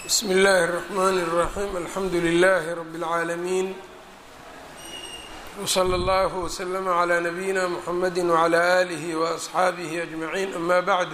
bsm اllh الرحmn الرaحيم alxamdu لlh رb العaalمين وslى اllه وsلm عlى نbyina mحamd وعlى آlih وأصxaabih أجمعين أma bعd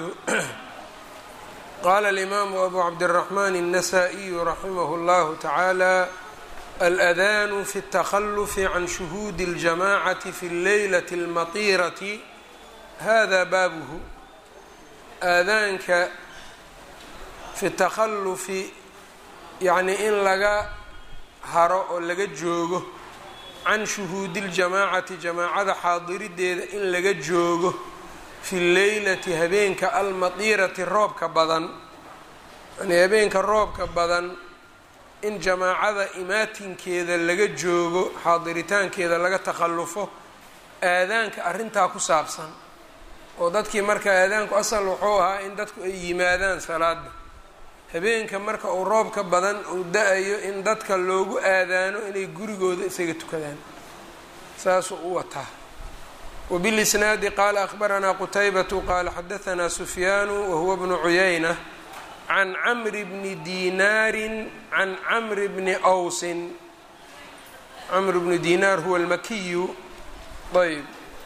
qala الإmam أbu cabdالرحmn النsائي raximh اllah taعalى الأdان fi التklf عn شhهوd الجamاعة fi الleylaة الmaطيraة hada baabh aadaanka fi takhalufi yacnii in laga haro oo laga joogo can shuhuudi ljamaacati jamaacada xaadirideeda in laga joogo fi leylati habeenka almadiirati roobka badan yani habeenka roobka badan in jamaacada imaatinkeeda laga joogo xaadiritaankeeda laga takhallufo aadaanka arrintaa ku saabsan oo dadkii marka aadaanku asal wuxuu ahaa in dadku ay yimaadaan salaada habeenka marka uu roobka badan uu da-ayo in dadka loogu aadaano inay gurigooda isaga tukadaan saasuu u wataa wbilisnaadi qaala akhbaranaa qutaybatu qaala xadahanaa sufyaanu wahuwa bnu cuyayna can camri bni dinaarin can camri bni awsin camr bnu dinaar huwa almakiyu ayb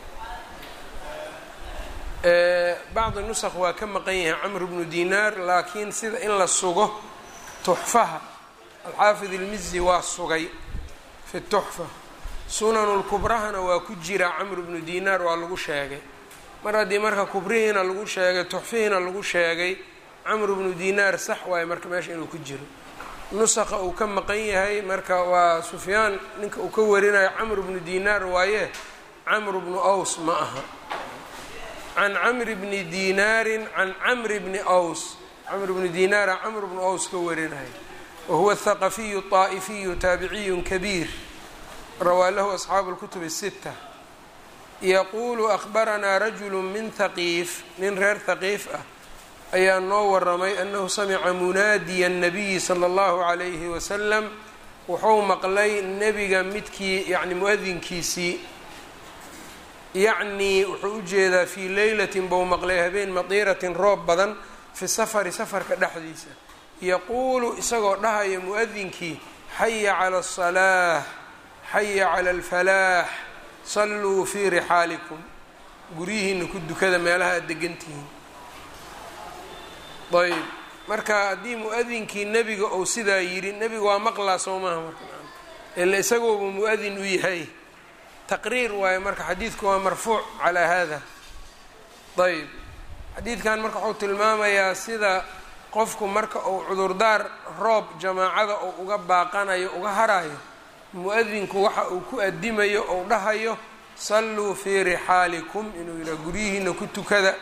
bacdi nusq waa ka maqan yahay camr bnu dinaar laakiin sida in la sugo tuxfaha alxaafid ilmizi waa sugay fi tuxfa sunanu lkubrahana waa ku jira camr bnu dinaar waa lagu sheegay mar haddii marka kubrihiina lagu sheegay tuxfihiina lagu sheegay camr bnu dinaar sax waaye marka meesha inuu ku jiro nusaqa uu ka maqan yahay marka waa sufyaan ninka uu ka warinayo camr bnu dinaar waaye camr bnu aws ma aha can camri bni dinaarin can camri bni ws camr bni dinaara camr bnu aws ka warinaya wahuwa thaqafiyu طaa'ifiyu taabiciyu kabiir rawaa lahu asxaabu اlkutub الsita yaquulu akhbaranaa rajulu min haqiif nin reer haqiif ah ayaa noo waramay anahu samica munaadiya الnabiyi salى اllahu عalayhi wasalam wuxuu maqlay nebiga midkii yani muadinkiisii yacnii wuxuu u jeedaa fii leylatin bou maqlay habeen madiiratin roob badan fi safari safarka dhexdiisa yaquulu isagoo dhahaya mu-adinkii xaya cala asalaah xaya cala alfalaax salluu fii rixaalikum guryihiina ku dukada meelaha aad degantihiin ayb marka haddii mu-adinkii nebiga ou sidaa yidhi nebiga waa maqlaa soo maaha marka ila isagooba mu-adin u yahay taqriir waaye marka xadiidku waa marfuuc calaa hada ayb xadiidkan marka wuxuu tilmaamayaa sida qofku marka uu cudurdaar roob jamaacada uu uga baaqanayo uga harayo mu-adinku waxa uu ku adimayo ou dhahayo salluu fii rixaalikum inuu yidhaha guryihiina ku tukada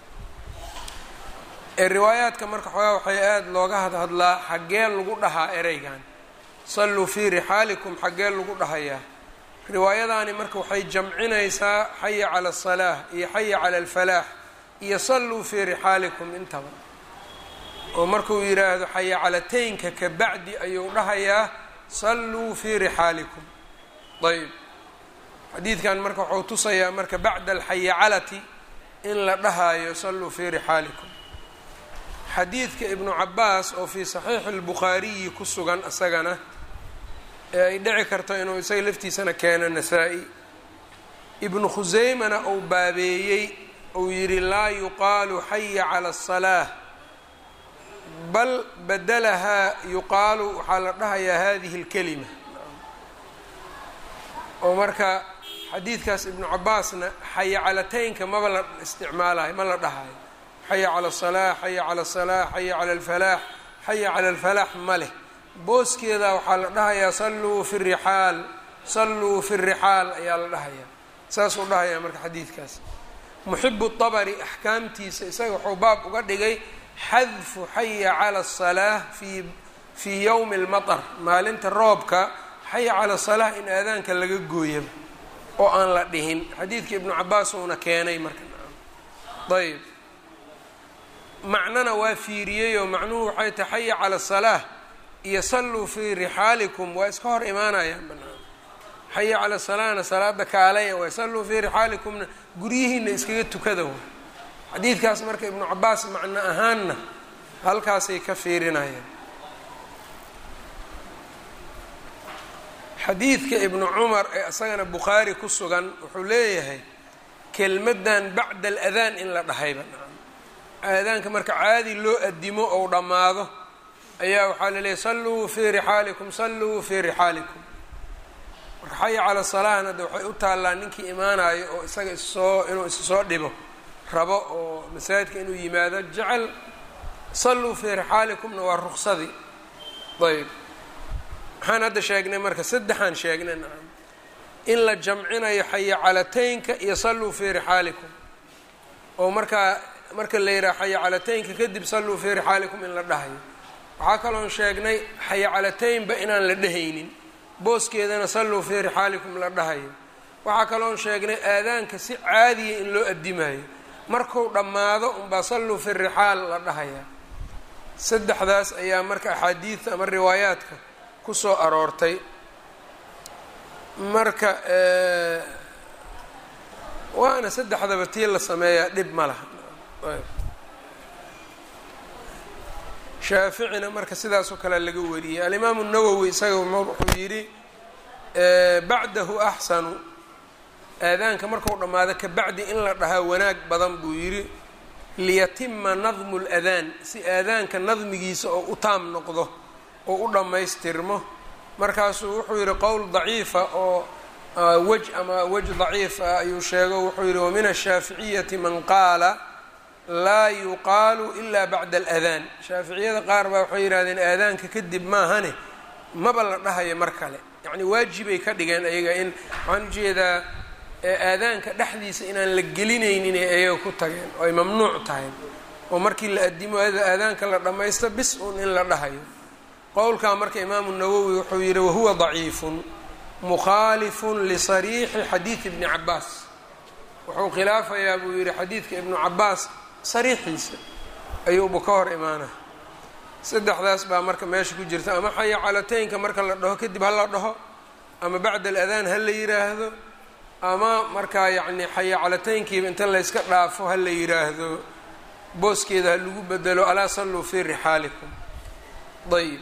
ee riwaayaadka marka xoogaa waxay aada looga hadhadlaa xaggee lagu dhahaa ereygan salluu fii rixaalikum xaggee lagu dhahayaa riwaayadaani marka waxay jamcinaysaa xaya cala asalaah iyo xaya cala alfalaax iyo salluu fii rixaalikum intaba oo markuu yidhaahdo xaya calateynka ka bacdi ayuu dhahayaa salluu fii rixaalikum ayb xadiidkan marka wuxuu tusayaa marka bacda alxayacalati in la dhahaayo salluu fii rixaalikum xadiidka ibnu cabaas oo fii saxiixi اlbukhaariyi ku sugan isagana ee ay dhici karto inuu isaga laftiisana keeno nasaa-i ibnu khuseymana uu baabeeyey uu yidhi laa yuqaalu xaya cala asalaah bal badalahaa yuqaalu waxaa la dhahayaa hadihi اlkelima oo marka xadiidkaas ibnu cabaasna xaya calateynka maba la isticmaalayo ma la dhahayo xaya cala asalaax xaya cala asalaax xaya cala alfalaax xaya cala alfalaax ma leh booskeeda waxaa la dhahayaa salluu fi rixaal salluu fi rixaal ayaa la dhahayaa saasuu dhahayaa marka xadiidkaas muxibu dabari axkaamtiisa isaga wuxuu baab uga dhigay xadfu xaya cala asalaah fii fii yowmi almatar maalinta roobka xaya cala asalaah in aadaanka laga gooyaba oo aan la dhihin xadiidka ibnu cabaas uuna keenay marka ayb macnana waa fiiriyeyoo macnuhu waxay tahay xaya cala asalaah iyo salluu fii rixaalikum waa iska hor imaanayaan banaan xaya cala salaana salaada kaalaya waay salluu fii rixaalikumna guryihiina iskaga tukada way xadiidkaas marka ibnu cabaas macno ahaanna halkaasay ka fiirinayaan xadiidka ibnu cumar ee isagana bukhaari ku sugan wuxuu leeyahay kelmaddan bacda aladaan in la dhahayba aadaanka marka caadi loo adimo ou dhammaado ayaa waxaa la leeyahy salluu fii rixaalikum salluu fii rixaalikum marka xaya cala salahna de waxay u taallaa ninkii imaanayo oo isaga issoo inuu isa soo dhibo rabo oo masaajidka inuu yimaado jecel salluu fii rixaalikumna waa ruksadii ayb maxaan hadda sheegnay marka saddexaan sheegnay nacam in la jamcinayo xaya calataynka iyo salluu fii rixaalikum oo markaa marka la yidhaha xaya calataynka kadib salluu fii rixaalikum in la dhahayo waxaa kaloon sheegnay xaya calataynba inaan la dhehaynin booskeedana salluu fii rixaalikum la dhahayo waxaa kaloon sheegnay aadaanka si caadiya in loo addimayo marku dhammaado unbaa salluu fi rixaal la dhahayaa saddexdaas ayaa marka axaadiidta ama riwaayaadka kusoo aroortay marka waana saddexdaba tii la sameeyaa dhib ma laha shaaficina marka sidaasoo kale laga wariyey alimaamu nawowi isaga wuxuu yidhi bacdahu axsanu aadaanka marku dhammaado ka bacdi in la dhahaa wanaag badan buu yidhi liyatima nadmu ladaan si aadaanka nadmigiisa oo u taam noqdo oo u dhammaystirmo markaasuu wuxuu yidhi qowl daciifa oo wej ama wej daciif ah ayuu sheego wuxuu yidhi wamin ashaaficiyati man qaala laa yuqaalu ila bacda aladaan shaaficiyada qaar baa waxay yidhahdeen aadaanka kadib maahane maba la dhahayo mar kale yacni waajibay ka dhigeen ayaga in waxaan ujeedaa aadaanka dhexdiisa inaan la gelinaynin ee ayaga ku tageen oo ay mamnuuc tahay oo markii la adimo aadaanka la dhammaysto bis uun in la dhahayo qowlkaa marka imaamu nawowi wuxuu yidhi wahuwa daciifun mukhaalifun lisariixi xadiidi ibni cabaas wuxuu khilaafayaa buu yidhi xadiidka ibnu cabaas sariixiisa ayuuba ka hor imaana saddexdaas baa marka meesha ku jirta ama xaya calataynka marka la dhaho kadib ha la dhaho ama bacda aladaan ha la yiraahdo ama markaa yacni xaya calataynkiiba inta layska dhaafo ha la yiraahdo booskeeda ha lagu bedelo alaa salluu fii rixaalikum ayib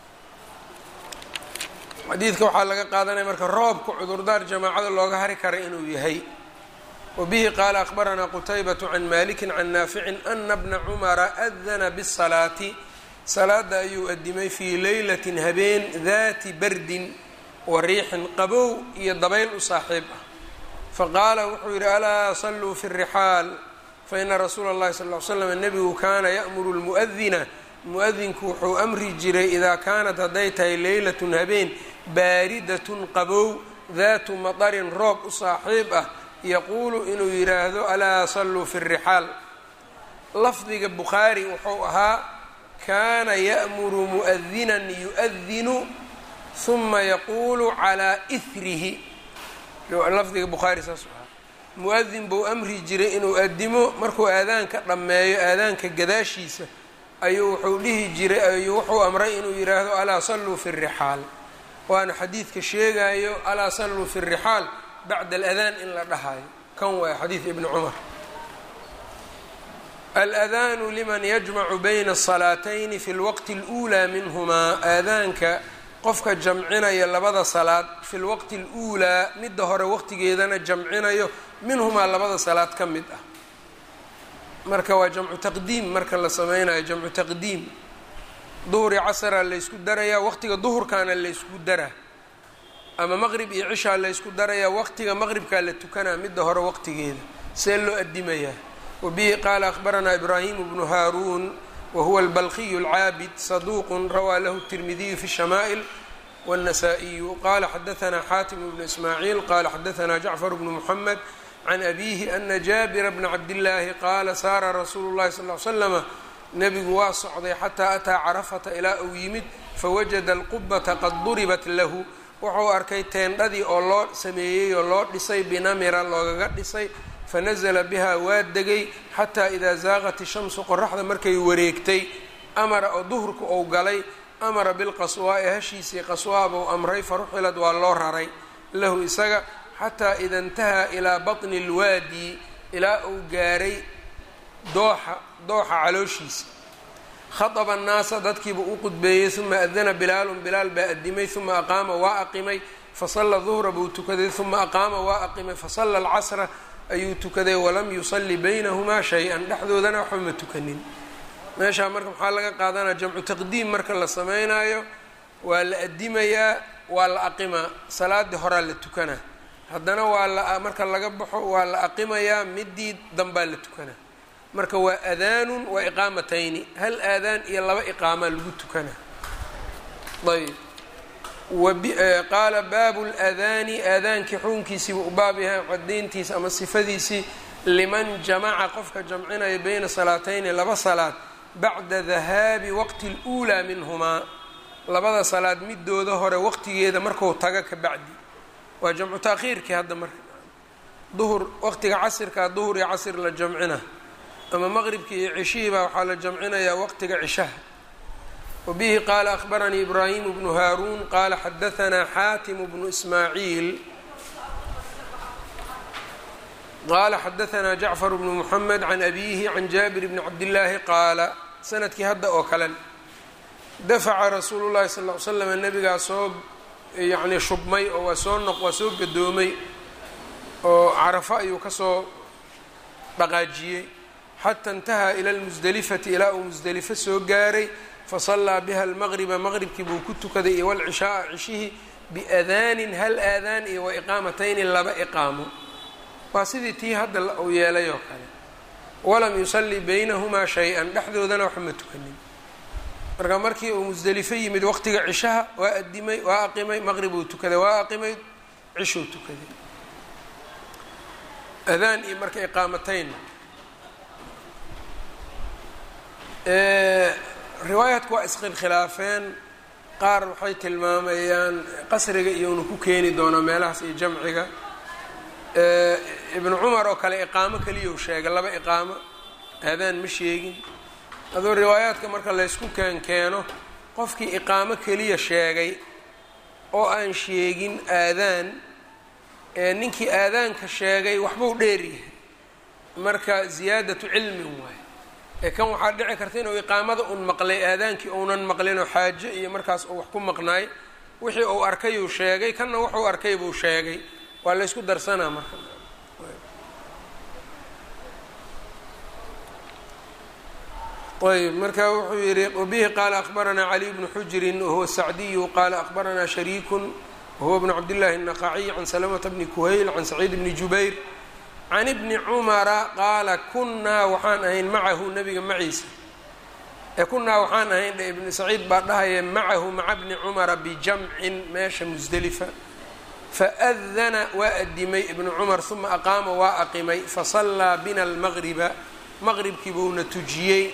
xadiidka waxaa laga qaadanaya marka roobka cudurdaar jamaacada looga hari kara inuu yahay wbihi qaala akhbaranaa qutaybaة can maliki can naaficin ana bna cumara adana bالsalaati salaada ayuu adimay fii leylati habeen dati bardin wa riixin qabow iyo dabayl u saaxiib ah faqaala wuxuu yidhi alaa saluu fi الrixaal faina rasuula اllahi sal ly slam nebigu kaana ya'muru lmu'adina mu-adinku wuxuu amri jiray idaa kaanat hadday tahay leylat habeen baaridatun qabow daatu madarin roob u saaxiib ah yaquulu inuu yidhaahdo alaa salluu fi rixaal lafdiga bukhaari wuxuu ahaa kaana ya'muru mu'adinan yu'adinu huma yaquulu calaa ihrihi lafdiga bukhaari saasuu ahaa mu-adin buu amri jiray inuu adimo markuu aadaanka dhammeeyo aadaanka gadaashiisa ayuu wuxuu dhihi jiray ayuu wuxuu amray inuu yidhaahdo alaa salluu fi rixaal waana xadiidka sheegayo alaa salluu fi rixaal bacda aladaan in la dhahayo kan waay xadiid ibni cumar aladaanu liman yajmacu bayna asalaatayni fi lwaqti اluulaa minhumaa aadaanka qofka jamcinaya labada salaad fi lwaqti اluulaa midda hore waqtigeedana jamcinayo minhumaa labada salaad ka mid ah marka waa jamcu taqdiim marka la sameynayo jamcu taqdiim duhuri casraa laysku darayaa waqtiga duhurkaana laysku daraa ama maqrib iyo cishaa laysku darayaa waqtiga maqribkaa la tukanaa midda hore waqtigeeda see loo adimayaa wabihi qaala akhbaranaa ibraahimu bnu haaruun wahuwa albalqiyu alcaabid saduuqun rawaa lahu tirmidiyu fi shamaa'il wاnnasaa-iyu qala xadaanaa xaatim bnu ismaaciil qala xadaanaa jacfar bnu muxamed can abiihi ana jaabira bna cabdillaahi qaala saara rasuulu llahi sal l slama nebigu waa socday xataa ataa carafata ilaa uu yimid fawajada alqubata qad duribat lahu wuxuu arkay teendhadii oo loo sameeyey oo loo dhisay binamira loogaga dhisay fanasala bihaa waa degay xataa idaa zaaqat ishamsu qoraxda markay wareegtay amara oo duhurka ou galay amara bilqaswaa'i hashiisii qaswaabuu amray faruxilad waa loo raray lahu isaga xataa ida intahaa ilaa batni lwaadi ilaa uu gaaray dooxa dooxa calooshiisa khaطba الnaasa dadkiiba u qudbeeyey uma adana bilaalun bilaal baa adimay uma aqaama waa aqimay fasala duhra buu tukaday uma aqaama waa aqimay fasala alcasra ayuu tukaday walam yusali baynahumaa shay-an dhexdoodana waxba ma tukanin meeshaa marka maxaa laga qaadanaya jamcu taqdiim marka la samaynayo waa la adimayaa waa la aqimaa salaadii horaa la tukanaa haddana waa la marka laga baxo waa la aqimayaa midii danbaa la tukanaa marka waa adaanun waa iqaamatayni hal aadaan iyo laba iqaamaa lagu tukanaa ayb qaala baabu ladaani aadaankii xukunkiisiiba u baab yahay cadayntiisa ama sifadiisii liman jamaca qofka jamcinaya beyna salaatayni laba salaad bacda dahaabi waqti اluulaa minhumaa labada salaad midooda hore waqtigeeda marku taga ka bacdi waa jamcu taakhiirkii hadda marka duhur waqtiga casirkaa duhur iyo casir la jamcina ama maqribkii iyo cishihii baa waxaa la jamcinayaa waqtiga cishaha wbihi qaala akhbaranii ibraahimu bnu haaruun qaala xadaanaa xaatimu bnu ismaaciil qaala xadaanaa jacfar bnu muxamed can abiihi can jaabir bni cabdillaahi qaala sanadkii hadda oo kalen dafaca rasuulu llahi sal ly slam nabigaa soo yacnii shubmay oo waa soo noq waa soo gadoomay oo carafo ayuu kasoo dhaqaajiyey xata intahaa ila lmusdelifati ilaa uu musdelifo soo gaaray fasallaa biha almaqriba maqribkii buu ku tukaday iyo walcishaaa cishihii biadaanin hal aadaan iyo wa iqaamatayni laba iqaamo waa sidii tii hadda uu yeelay oo kale walam yusalli baynahumaa shay-an dhexdoodana waxba ma tukanin marka markii uu musdelifo yimid waqtiga cishaha waa adimay waa aqimay maqrib uu tukaday waa aqimay cishuu tukaday adaan iyo marka iqaamatayn riwaayaadku waa iskhilkhilaafeen qaar waxay tilmaamayaan qasriga iyonu ku keeni doonaa meelahaas iyo jamciga ibnu cumar oo kale iqaamo keliyau sheegay laba iqaamo aadaan ma sheegin aduu riwaayaadka marka laysku keen keeno qofkii iqaamo keliya sheegay oo aan sheegin aadaan ee ninkii aadaanka sheegay waxbuu dheeryahay marka ziyaadatu cilmin waay ee kan waxaa dhici karta inuu iqaamada un maqlay aadaankii uunan maqlinoo xaajo iyo markaas uu wax ku maqnaay wixii uu arkayuu sheegay kanna wuxuu arkay buu sheegay waa laysku darsanaa marka ayb marka wuxuu yihi wabihi qaala akbaranaa caliy bnu xujrin wahuwa sacdiyu qaala akbaranaa shariikun wahuwa bnu cabdillahi الnaqaciy can salamata bni kuhayl can saciid bni jubayr can ibni cumara qaala kunnaa waxaan ahayn macahu nabiga maciisa ee kunnaa waxaan ahayn dhe ibni saciid baa dhahaya macahu maca bni cumara bijamcin meesha musdelifa faadana waa adimay ibnu cumar uma aqaama waa aqimay fasallaa bina almaqriba maqribkii buuna tujiyey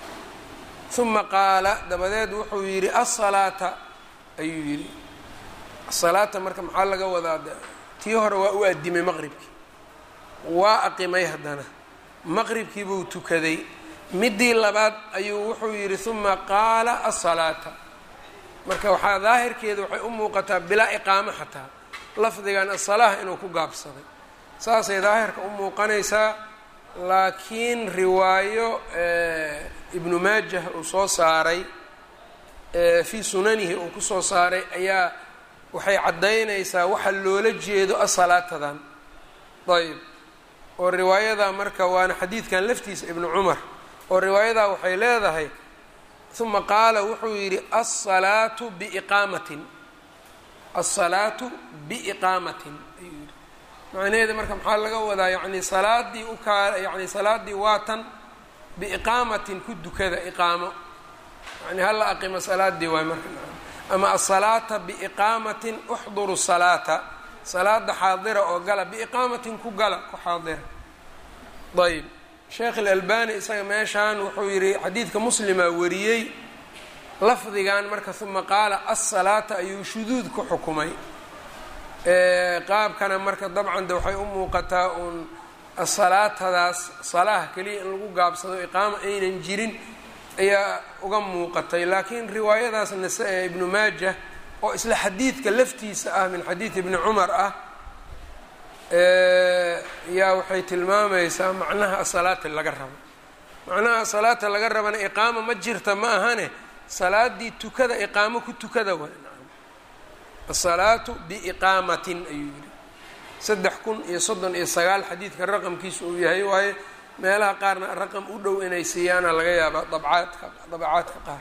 uma qaala dabadeed wuxuu yidhi asalaata ayuu yidhi asalaata marka maxaa laga wadaa tii hore waa u adimay maqribkii waa aqimay haddana maqribkii buu tukaday midii labaad ayuu wuxuu yidhi uma qaala asalaata marka waxaa daahirkeeda waxay u muuqataa bilaa iqaamo xataa lafdigan asalaah inuu ku gaabsaday saasay daahirka u muuqanaysaa laakiin riwaayo ibnu maajah uu soo saaray fii sunanihi uu kusoo saaray ayaa waxay caddaynaysaa waxa loola jeedo asalaatadan ayb oo riwaayadaa marka waana xadiidkan laftiisa ibnu cumar oo riwaayadaa waxay leedahay uma qaala wuxuu yidhi asalaatu biiqaamatin asalaatu biiqaamatin ayuu yidhi macnaheeda marka maxaa laga wadaa yani salaadii ukaa yani salaaddii waatan biiqaamatin ku dukada iqaamo yani hala aqimo salaadii waay marka ama asalaata biiqaamatin uxduru salaata salaada xaadira oo gala biiqaamatin ku gala ku xaadira ayb sheekh ilalbani isaga meeshaan wuxuu yihi xadiidka muslima wariyey lafdigan marka uma qaala asalaata ayuu shuduud ku xukumay qaabkana marka dabcan de waxay u muuqataa uun asalaatadaas salaah keliya in lagu gaabsado iqaamo aynan jirin ayaa uga muuqatay laakiin riwaayadaas nasa ee ibnu maajah oo isla xadiidka laftiisa ah min xadiid ibni cumar ah yaa waxay tilmaamaysaa macnaha asalaati laga rabo macnaha salaata laga rabana iqaama ma jirta ma ahane salaadii tukada iqaamo ku tukada waay asalaatu biiqaamatin ayuu yidhi saddex kun iyo soddon iyo sagaal xadiidka raqamkiisu uu yahay waaye meelaha qaarna raqam u dhow inay siiyaana laga yaabaa dabcaadka dabacaadka qaar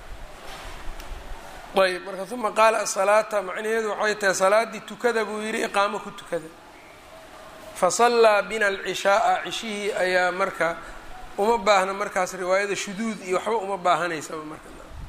ayb marka uma qaala asalaata macnaheedu waxay tahay salaaddii tukada buu yidhi iqaamo ku tukada fasallaa bina alcishaaa cishihii ayaa marka uma baahna markaas riwaayada shuduud iyo waxba uma baahanaysaba marka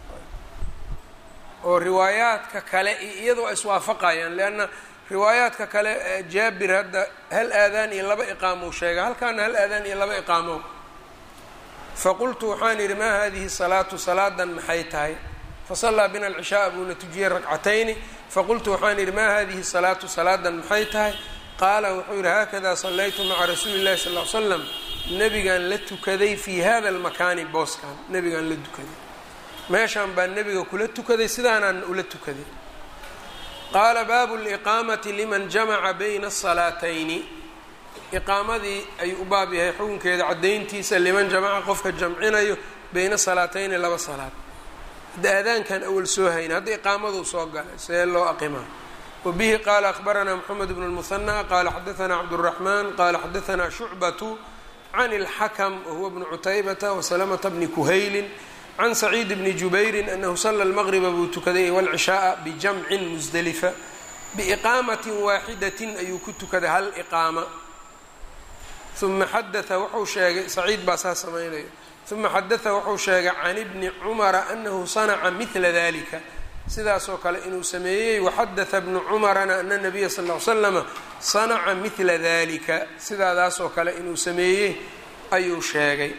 oo riwaayaadka kale iyadoo iswaafaqayaan leanna riwaayaadka kale jaabir hadda hal aadaan iyo laba iqaamow sheega halkaana hal aadaan iyo laba iqaamow faqultu waxaan yidhi maa hadihi salaatu salaadan maxay tahay fasallaa bina alcishaaa buuna tujiyey ragcatayni faqultu waxaan yidhi maa hadihi salaatu salaadan maxay tahay qaala wuxuu yidhi haakadaa sallaytu maca rasuuli illahi sal l slam nebigaan la tukaday fii hada almakaani booskan nebigaan la tukaday meeshaan baa nebiga kula tukaday sidaanaan ula tukaday qaala baabu liqaamati liman jamaca bayna asalaatayni iqaamadii ayuu u baab yahay xukunkeeda caddayntiisa liman jamaca qofka jamcinayo bayna salaatayni laba salaad hadda aadaankan awal soo hayna hadda iqaamaduu soo galay see loo aqimaa wabihi qaala akhbaranaa moxamed bnu lmuhanaa qaala xadaanaa cabduraxmaan qaala xadaanaa shucbatu can اlxakm wahuwa bnu cutaybata wasalamata bni kuhaylin can saciid bni jubayrin anahu sala lmaqriba buu tukaday walcishaaa bijamcin musdelifa biiqaamatin waaxidatin ayuu ku tukaday hal iqaama uma xadaa wuxuu sheegay saciid baa saa samaynaya uma xadaa wuxuu sheegay can ibni cumara anahu sanaca midla dalika sidaasoo kale inuu sameeyey waxadaa bnu cumarana ana nabiya sal l slama sanaca midla dalika sidaadaasoo kale inuu sameeyey ayuu sheegay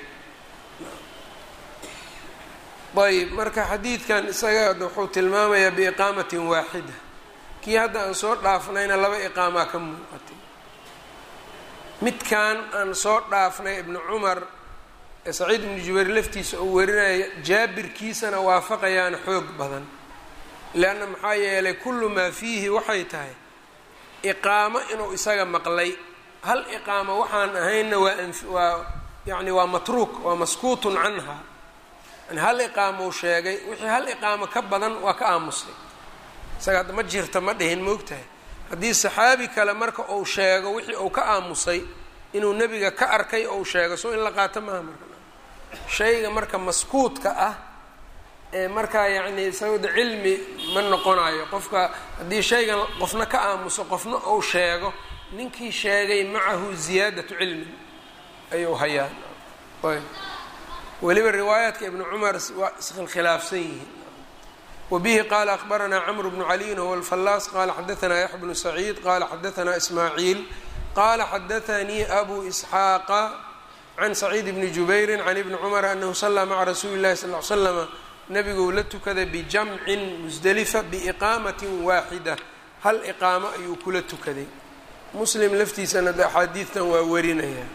ayb marka xadiidkan isaga wuxuu tilmaamayaa biiqaamatin waaxida kii hadda aan soo dhaafnayna laba iqaamaa ka muuqatay midkan aan soo dhaafnay ibnu cumar ee saciid ibnu jubayr laftiisa uu warinaya jaabirkiisana waafaqayaana xoog badan leanna maxaa yeelay kullu maa fiihi waxay tahay iqaamo inuu isaga maqlay hal iqaamo waxaan ahaynna waa waa yani waa matruuk waa maskuutun canha yani hal iqaamou sheegay wixii hal iqaamo ka badan waa ka aamusay isaga hadda ma jirta ma dhihin moogtahay haddii saxaabi kale marka uu sheego wixii uu ka aamusay inuu nebiga ka arkay ou sheego soo in la qaato maaha marka shayga marka maskuutka ah ee markaa yacni isagooda cilmi ma noqonayo qofka haddii shaygan qofna ka aamuso qofna uu sheego ninkii sheegay macahu ziyaadatu cilmin ayuu hayaa ayb weliba riwaayaadka ibnu cumar waa iskhilkhilaafsan yihiin wabihi qaala akhbaranaa camru bnu caliyin huwa alfallaas qaala xadaanaa yaxya bnu saciid qaala xadaanaa ismaaciil qaala xadaanii abu isxaaqa can saciid bni jubayrin can ibni cumar anahu sallaa maca rasuuli llahi sal l slama nabiguu la tukaday bijamcin musdelifa biiqaamatin waaxida hal iqaamo ayuu kula tukaday muslim laftiisana de axaadiidtan waa warinaya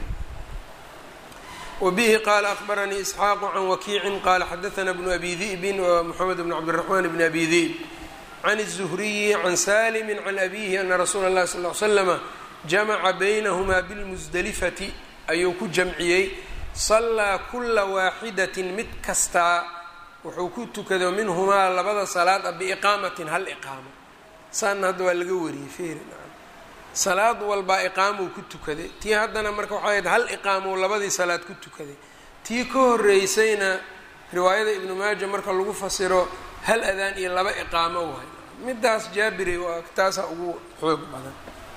wabihi qaala akhbaranii isxaaqu can wakiicin qaala xadaanaa bnu abi di'bin wa moxamed bn cabdiraxmaan bni abi di'b can الzuhriyi can salimi can abihi ana rasuula اllahi sal l slama jamaca baynahumaa bilmusdelifati ayuu ku jamciyey sallaa kula waaxidatin mid kastaa wuxuu ku tukado minhumaa labada salaad a biiqaamatin hal iqaamo saana hadda waa laga wariyey feeri salaad walbaa iqaamuu ku tukaday tii haddana marka waxay ahayd hal iqaamou labadii salaad ku tukaday tii ka horeysayna riwaayada ibnu maaja marka lagu fasiro hal adaan iyo laba iqaamo waay midaas jaabiri waa taasaa ugu xoog badan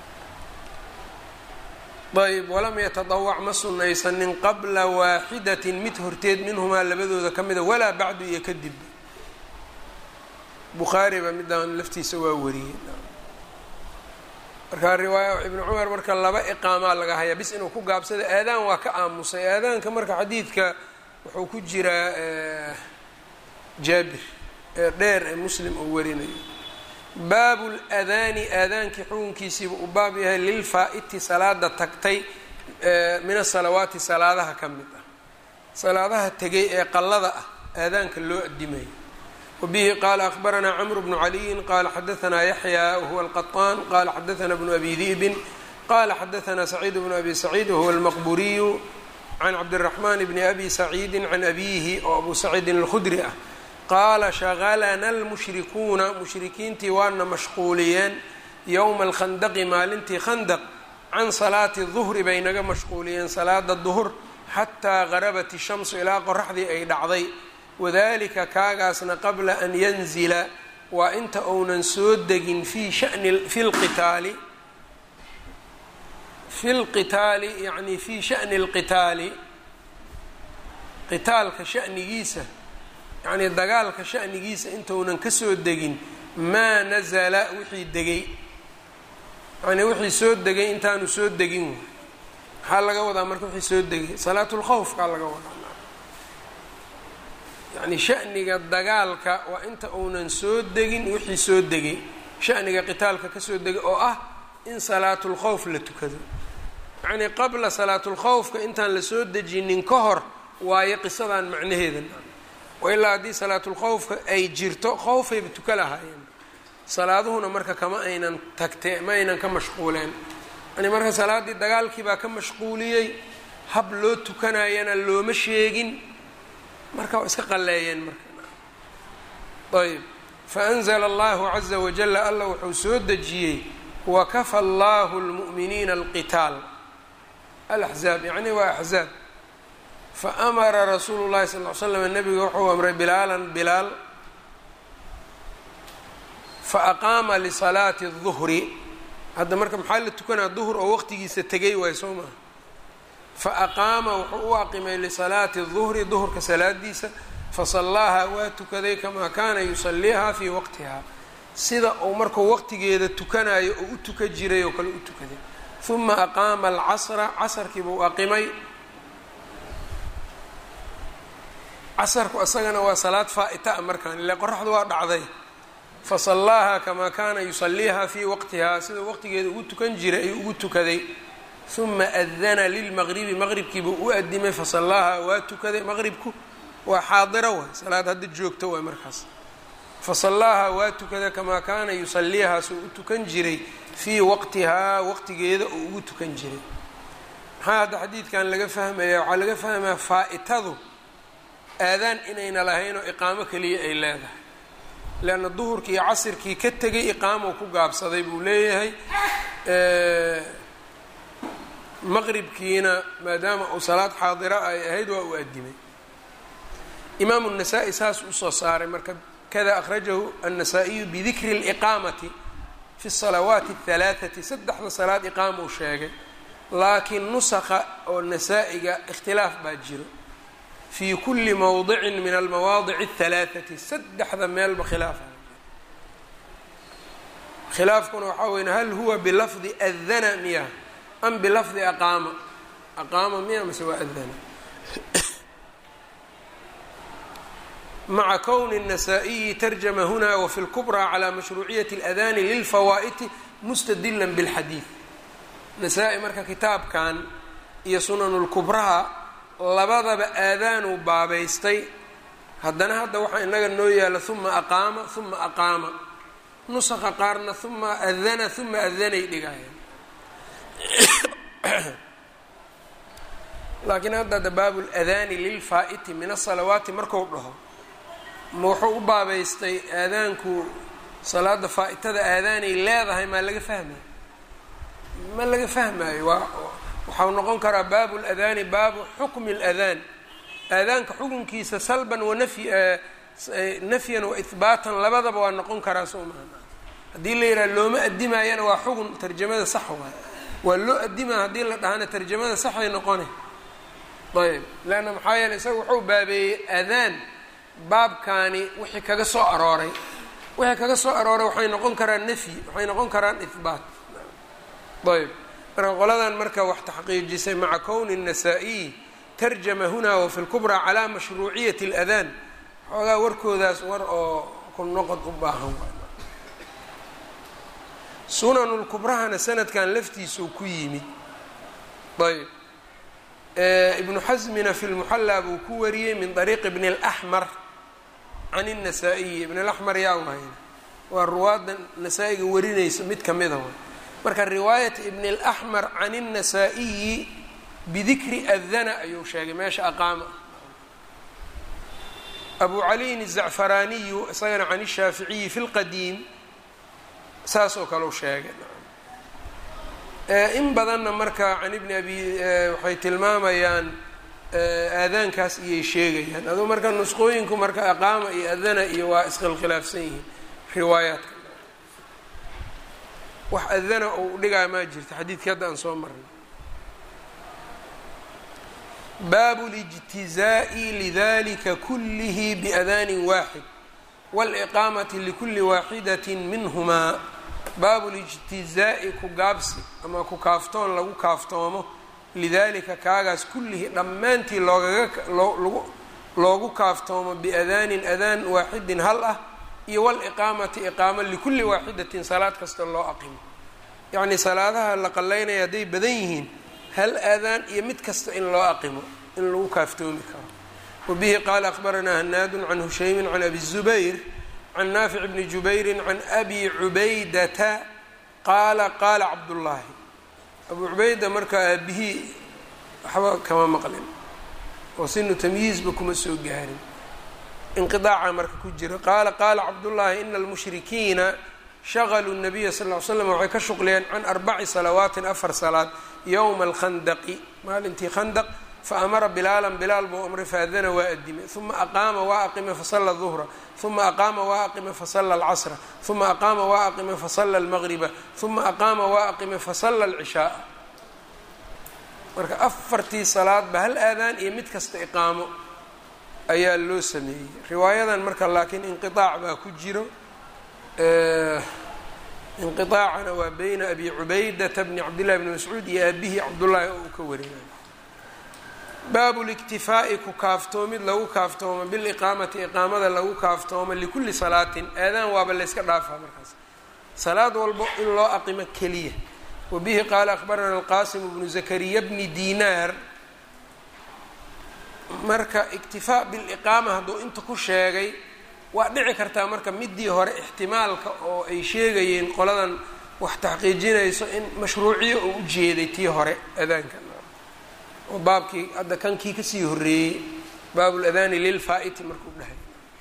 ayb walam yatadawac ma sunaysanin qabla waaxidatin mid horteed minhumaa labadooda ka mida walaa bacdu iyo kadib bukhaariba midaan laftiisa waa wariyey markaa riwaaya ibnu cumar marka laba iqaamaa laga hayaa bis inuu ku gaabsada aadaan waa ka aamusay aadaanka marka xadiidka wuxuu ku jiraa jaabir ee dheer ee muslim uu warinayo baabu ladaani aadaankii xukunkiisiiba uu baab yahay lilfaa-iti salaada tagtay min asalawaati salaadaha ka mid ah salaadaha tegay ee qallada ah aadaanka loo adimayo wabihi qaala akhbaranaa camru bnu caliyin qaala xadaanaa yaxya wahuwa alqaطaan qaala xadaanaa bnu abi di'bin qaala xadaanaa saciid bnu abi saciid wahuwa almaqburiyu can cabdiraxmaan bni abi saciidi can abiihi oo abu saciidin alkhudri ah qaala shaqalana almushrikuuna mushrikiintii waana mashquuliyeen yowma alkhandaqi maalintii khandaq can salaati duhri bay naga mashquuliyeen salaada duhur xataa garabat ishamsu ilaa qoraxdii ay dhacday wadalika kaagaasna qabla an yanzila waa inta uunan soo degin fi shani fi lqitaali fi lqitaali yacni fi shani lqitaali qitaalka shanigiisa yacnii dagaalka shanigiisa intounan kasoo degin maa nazala wixii degay yacnii wixii soo degay intaanu soo degin maxaa laga wadaa marka wixii soo degay salaatulkhawfkaa laga wadaa yacni shaniga dagaalka waa inta uunan soo degin wixii soo degay shaniga qitaalka kasoo degay oo ah in salaatulkhawf la tukado yacnii qabla salaatulkhawfka intaan la soo dejinin ka hor waayo qisadan macnaheeda wa ilaa haddii salaatulkhawfka ay jirto khowfayba tuka lahaayeen salaaduhuna marka kama aynan tagte ma aynan ka mashquuleen yani marka salaaddii dagaalkii baa ka mashquuliyey hab loo tukanayana looma sheegin marka waa iska qalleeyeen marka ayb faanzla allahu caza wajala alla wuxuu soo dejiyey wakafa allahu lmu'miniina alqitaal alaxzaab yacni waa axzaab faamara rasuulu llahi sal ly slam nabiga wuxuu amray bilaalan bilaal faaqaama lisalaati الduhri hadda marka maxaa la tukanaa duhr oo waqtigiisa tegay waay soo maha faaqaama wuxuu u aqimay lisalaati الduhri duhurka salaadiisa fasallaaha waa tukaday kamaa kaana yusaliiha fii waqtiha sida uu markuu waqtigeeda tukanayo oo u tuka jiray oo kale u tukaday uma aqaama alcasra casarkiibuu aqimay casarku isagana waa salaad faa-ita a markaan ile qoraxdu waa dhacday fasallaaha kamaa kaana yusaliiha fii waqtihaa sida waqtigeeda ugu tukan jiray ayuu ugu tukaday uma adana lilmaqribi maqribkiibuu u adimay fasallaaha waa tukaday maqribku waa xaadiro waay salaad hadda joogto waay markaas fasallaaha waa tukada kamaa kaana yusaliihaa suu u tukan jiray fii waqtihaa waqtigeeda oo ugu tukan jiray maxaa hadda xadiidkan laga fahmaya waxaa laga fahmaya faa-itadu aadaan inayna lahayn oo iqaamo keliya ay leedahay leanna duhurkii iyo casirkii ka tegay iqaamou ku gaabsaday buu leeyahay maqribkiina maadaama uu salaad xaadira ay ahayd waa uu adimay imaamu الnasaa-i saas usoo saaray marka kada akhrajahu الnasaa-iyu bidikri اliqaamati fi الsalawaati الhalaaثati saddexda salaad iqaamou sheegay laakiin nusakha oo nasaa-iga ikhtilaaf baa jiro fii kuli mowdicin min almawaadic الhalaaثati saddexda meelba khilaafa khilaafkuna waxaa weyn hal huwa bilafdi adana miya am bilafdi aqaama aqaama miya mase waa adana maca kowni الnasaa-iyi tarjama huna wafi اlkubraa calى mashruuciyati اladani lilfawaa'iti mustadila bاlxadiid nasaa-i marka kitaabkan iyo sunan lkubraha labadaba aadaanuu baabaystay haddana hadda waxaa inaga noo yaala uma aqaama uma aqaama nusaqa qaarna uma adana uma adanay dhigayaan laakiin hadda da baabu ladaani lilfaa'iti min asalawaati marku dhaho ma wuxuu u baabaystay aadaanku salaada faa-itada aadaanay leedahay maa laga fahmayo ma laga fahmayo waa waxau noqon karaa baabu ladaani baabu xukmi اladaan aadaanka xukunkiisa salban wanafy nafyan wa ihbaatan labadaba waa noqon karaa soo maha haddii la yidhaha looma adimaayana waa xugun tarjamada sax waay waa loo adimaa haddii la dhahana tarjamada saxay noqone ayb leanna maxaa yeele isaga wuxuu baabeeyey adaan baabkaani wixii kaga soo arooray wixii kaga soo arooray waxay noqon karaan nafyi waxay noqon karaan ihbaat ayb marka qoladan marka wax taxqiijisay maca kowni الnasaa-iyi tarjama huna wafi lkubraa calaa mashruuciyati اladaan xoogaa warkoodaas war oo ku noqod u baahan sunanu lkubrahana sanadkan laftiisuu ku yimid ayb ibnu xasmina fi lmuxallaa buu ku wariyey min طariiqi bni اlaxmar can الnasaa-iyi ibn اlaxmar yaa wahayna waa ruwaadda nasaa-iga warinaysa mid kamida way marka riwaayat ibn اlaxmar can الnasaa-iyi bidikri adana ayuu sheegay meesha aqaama abu caliyin الzacfaraaniyu isagana can الshaaficiyi fi اlqadiim saas oo kale u sheegay in badanna marka can ibni abi waxay tilmaamayaan aadaankaas iyay sheegayaan aduu marka nusqooyinku marka aqaama iyo adana iyo waa iskhilkhilaafsan yihiin riwaayaadka wax adana ou dhigaa maa jirta xadiidkii hadda aan soo marnay baabu اlijtizaaءi lidalika kulihi biadaanin waaxid wاliqaamati likuli waaxidaةi minhumaa baabu lijtizaa'i ku gaabsi ama ku kaaftoon lagu kaaftoomo lidalika kaagaas kullihi dhammaantii loogaga loogu kaaftoomo biadaanin adaan waaxidin hal ah iyo waliqaamati iqaamo likulli waaxidatin salaad kasta loo aqimo yacnii salaadaha la qalaynaya hadday badan yihiin hal aadaan iyo mid kasta in loo aqimo in lagu kaaftoomi karo wabihi qaala akhbaranaa hanaadun can hushaymin can abi zubayr can naafic bni jubayrin can abi cubaydata qaala qaala cabdullaahi abu cubayda markaa aabihii waxba kama maqlin oo sinu tamyiizba kuma soo gaarin inqiaaca marka ku jira qaala qaala cabdullaahi ina almushrikiina shaqaluu nabiya sal ly slam waxay ka shuqliyeen can arbaci salawaatin afar salaad yowma alkhandaqi maalintii khandaq faamara bilaalan bilaal buu amray faadana waa adimay uma aqaama waa aqime fasala duhra uma aqaama waa aqime fasala alcasra uma aqaama waa aqime fasala almaqriba uma aqaama waa aqime fasala alcishaaa marka afartii salaadba hal aadaan iyo mid kasta iqaamo ayaa loo sameeyey riwaayadan marka laakiin inqiaac baa ku jiro inqiaacana waa beyna abi cubaydata bni cabdillahi bni mascuud iyo aabihii cabdullaahi oo uu ka warinayo baabu liktifaa'i ku kaaftoomid lagu kaaftoomo biliqaamati iqaamada lagu kaaftoomo likulli salaatin aadaan waaba layska dhaafaa markaas salaad walbo in loo aqimo keliya wabihi qaala akhbarana alqasim bnu zakariya bni dinaar marka iktifaa biliqaama hadduu inta ku sheegay waa dhici kartaa marka midii hore ixtimaalka oo ay sheegayeen qoladan wax taxqiijinayso in mashruuciyo uu u jeeday tii hore adaanka oo baabkii hadda kankii kasii horreeyey baabuladaani lilfaa-iti markuu dhahay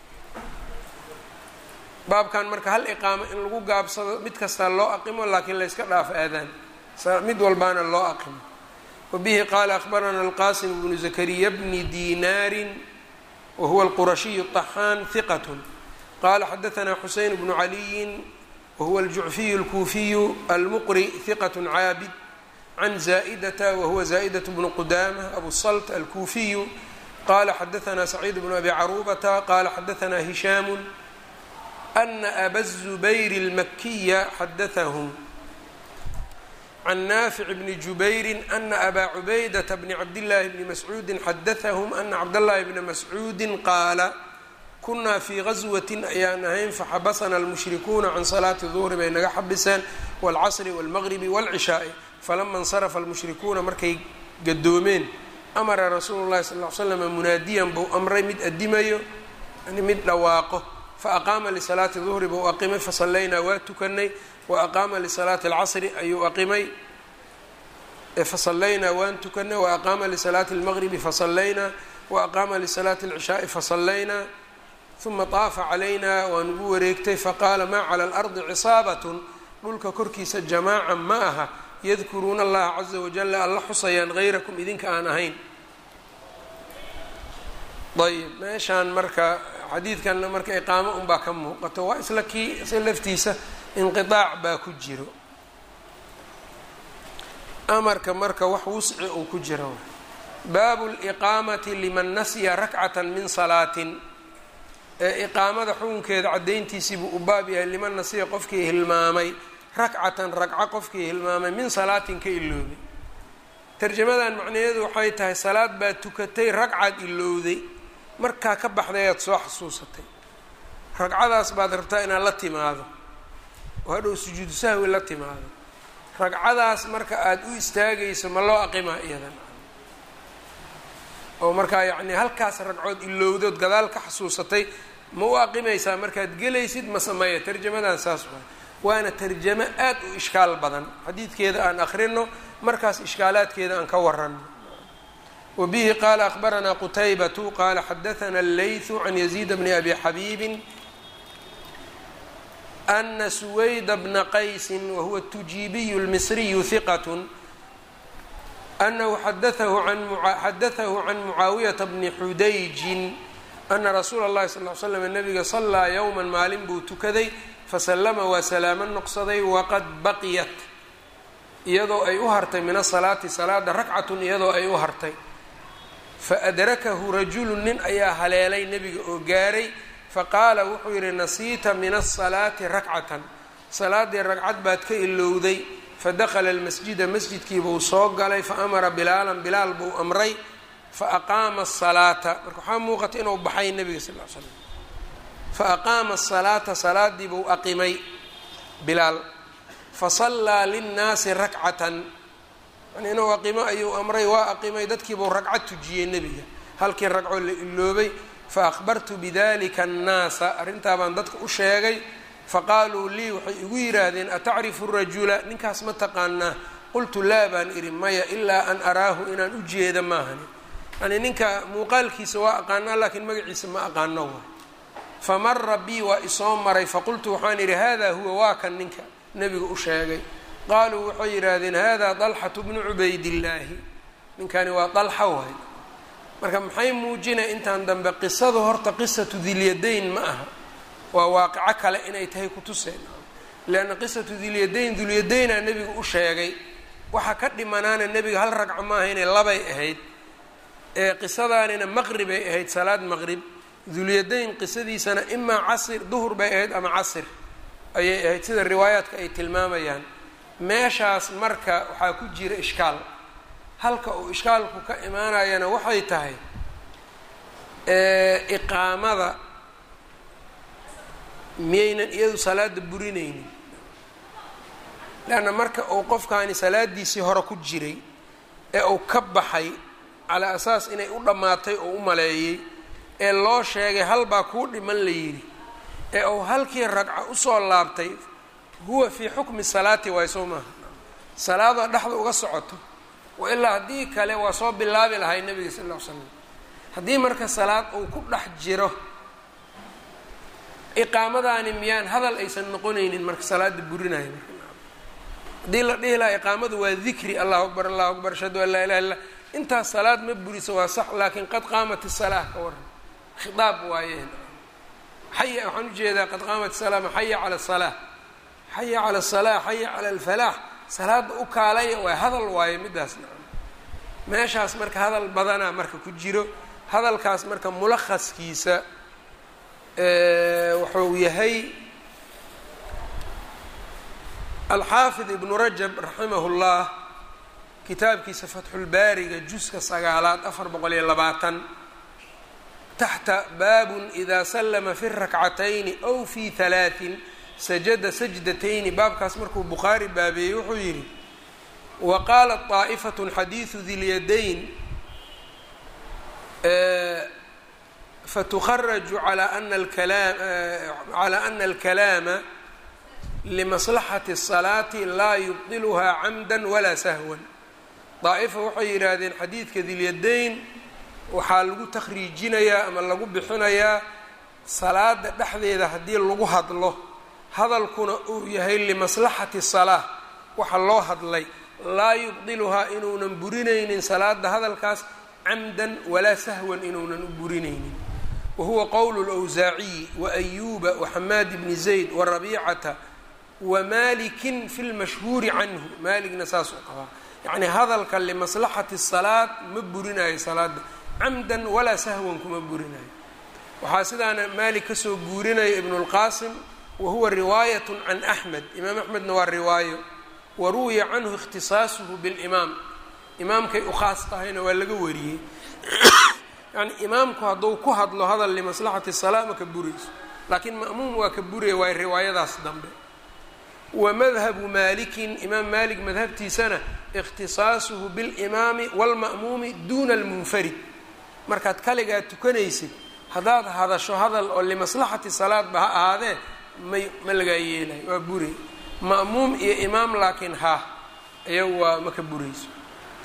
baabkan marka hal iqaamo in lagu gaabsado mid kastaa loo aqimo laakiin layska dhaafo aadaan mid walbaana loo aqimo wabihi qaala akhbarana alqasim bnu zakariya bni dinaarin wahuwa alqurashiyu طaxaan hiqat qala xadaثna xuseyn bnu caliyin wahuwa aljucfiyu اlkuufiyu almuqri hiqat caabid can zaa'data wahuwa zaa'daة bnu qudama abu salt alkuufiyu qala xadaثna saciid bnu abi carubata qala xadaثna hishaamu ana aba الzubayr اlmakiya xadaثahm can naafic bni jubayri ana abaa cubaydata bni cabdillaahi bni mascuudi xadaثahm ana cabdاllahi bna mascuudi qaala kunaa fii gaswatin ayaan ahayn faxabasana almushrikuuna can salaati duhri bay naga xabiseen wاlcasri wاlmaqribi wاlcishaai falama اnsarafa almushrikuuna markay gadoomeen amara rasuulu llahi sal ly slama munaadiyan buu amray mid adimayo yani mid dhawaaqo faaqaama lisalaati duhri buu aqimay fasallaynaa waa tukanay waaqaama lisalaati اlcasri ayuu aqimay fasallaynaa waan tukanay waaqaama lisalaati اlmaqribi fasallaynaa waaqaama lisalaati اlcishaai fasallaynaa uma طaafa calayna waa nugu wareegtay faqaala maa cala alardi cisaabatun dhulka korkiisa jamaaca ma aha yadkuruuna allaha caza wajala alla xusayaan hayrakum idinka aan ahayn ayb meeshaan marka xadiidkanna marka iqaamo unbaa ka muuqato waa isla kii isla laftiisa inqiaac baa ku jiro amarka marka wax wusci uu ku jiro baabu liqaamati liman nasya rakcata min salaatin ee iqaamada xukunkeeda caddayntiisiibuu u baab yahay liman nasiya qofkii hilmaamay rakcatan ragco qofkii hilmaamay min salaatin ka iloobay tarjamadan macnaheedu waxay tahay salaad baad tukatay ragcaad ilowday markaa ka baxday aad soo xasuusatay ragcadaas baad rabtaa inaad la timaado oo hadhow sujuudu sahwi la timaado ragcadaas marka aada u istaagayso ma loo aqimaa iyadan oo markaa yacnii halkaas ragcood ilowdood gadaal ka xasuusatay ma u aqimaysaa markaad gelaysid ma sameeya tarjamadan saas waay waana tarjamo aad u ishkaal badan xadiidkeeda aan akrino markaas ishkaalaadkeeda aan ka warano wbihi qala akhbarana qutaybatu qala xadaثna اleyثu can yaزيid bni abi xabiibi ana suwayda bna qaysi wahuwa الtujiibiyu اlmisriyu hiqat anahu xadaثahu can mucaawiyaةa bni xudayjin ana rasuula اllahi sal ly slam nabiga salaa yowma maalin buu tukaday fasalama waa salaamo noqsaday waqad baqiyat iyadoo ay u hartay min asalaati salaada rakcatun iyadoo ay u hartay faadrakahu rajulu nin ayaa haleelay nebiga oo gaaray faqaala wuxuu yidhi nasiita min asalaati rakcatan salaaddii ragcad baad ka ilowday fadakhala almasjida masjidkiibuu soo galay faamara bilaalan bilaal buu amray faaqaama asalaata marka waxaa muuqata inuu baxay nebiga sal l slam faaqaama asalaata salaadii buu aqimay bilaal fasallaa linnaasi rakcatan yani inuu aqimo ayuu amray waa aqimay dadkiibuu ragcad tujiyey nebiga halkii ragco la iloobay faahbartu bidalika annaasa arrintaa baan dadka u sheegay faqaaluu lii waxay igu yidhaahdeen atacrifu rajula ninkaas ma taqaanaa qultu laa baan idhi maya ilaa an araahu inaan u jeeda maahani yani ninka muuqaalkiisa waa aqaanaa laakiin magaciisa ma aqaano waay famara bii waa isoo maray faqultu waxaan idhi hada huwa waa kan ninka nebiga u sheegay qaaluu waxay yidhaahdeen hada dalxatu bnu cubaydillaahi ninkani waa dalxa waay marka maxay muujinaya intaan dambe qisadu horta qisatu dilyadayn ma aha waa waaqico kale inay tahay kutuseen leanna qisatu dilyadayn dulyadaynaa nebiga u sheegay waxa ka dhimanaana nebiga hal ragco maaha inay labay ahayd ee qisadaanina maqribay ahayd salaad maqrib dulyadayn qisadiisana imaa casir duhur bay ahayd ama casir ayay ahayd sida riwaayaadka ay tilmaamayaan meeshaas marka waxaa ku jira ishkaal halka uu ishkaalku ka imaanayana waxay tahay iqaamada miyaynan iyadu salaada burinaynin leanna marka uu qofkaani salaadiisii hore ku jiray ee uu ka baxay calaa asaas inay u dhammaatay oo u maleeyey ee loo sheegay halbaa kuu dhiman la yidhi ee uu halkii ragca usoo laabtay huwa fii xukmi salaati waay soo maaha salaadoo dhexda uga socoto wa ilaa haddii kale waa soo bilaabi lahay nebiga sal ll ly slam haddii marka salaad uu ku dhex jiro iqaamadaani miyaan hadal aysan noqonaynin marka salaada burinayo marka haddii la dhihi lahaa iqaamadu waa dikri allahu akbar allahu akbar ashhadu an laa ilaha illa intaas salaad ma buriso waa sax laakiin qad qaamat isalaa ka waran khitaab waayeen xaya waxaan ujeedaa qad qaamat isalaama xaya cala asalaa xaya cala asalaa xaya cala alfalaax salaada u kaalaya waa hadal waaye midaas nacam meeshaas marka hadal badanaa marka ku jiro hadalkaas marka mulakhaskiisa wuxuu yahay alxaafid ibnu rajab raximah llah kitaabkiisa fatxulbaariga juska sagaalaad afar boqol iyo labaatan taxta baabun ida salama fi rakcatayni aw fi halaatin sajada sajdatayni baabkaas markuu bukhaari baabeeyey wuxuu yidhi wa qaalat طaa'ifaة xadiiثu dilyadayn fatukharaju calى ana alkalaama limaslaxati الsalaati laa yubdiluhaa camda walaa sahwan daa'ifa waxay yidhaahdeen xadiidka dilyadayn waxaa lagu takhriijinayaa ama lagu bixinayaa salaada dhexdeeda haddii lagu hadlo hadalkuna uu yahay limaslaxati salaa waxa loo hadlay laa yubdiluhaa inuunan burinaynin salaada hadalkaas camdan walaa sahwan inuunan u burinaynin wa huwa qowlu lwsaaciyi wa ayuuba waxamaad bni zayd wa rabiicata wa malikin fi lmashhuuri canhu maaligna saasuu qabaa yacni hadalka limaslaxati salaad ma burinayo salaada camdan walaa sahwan kuma burinayo waxaa sidaana maalik kasoo guurinaya ibnu lqaasim wahuwa riwaayat can axmed imaam axmedna waa riwaayo wa ruwiya canhu ikhtisaasuhu bilimaam imaamkay u khaas tahayna waa laga wariyey yani imaamku hadduu ku hadlo hadal limaslaxati salaa ma ka burayso laakiin ma'muum waa ka buraya waay riwaayadaas dambe wa madhabu maalikin imaam maalik madhabtiisana ikhtisaasuhu bilimaami waalma'muumi duuna almunfarid markaad kaligaa tukanaysid haddaad hadasho hadal oo limaslaxati salaadba ha ahaadee may ma lagaa yeelayo waa buray ma'muum iyo imaam laakiin ha iyagu waa ma ka burayso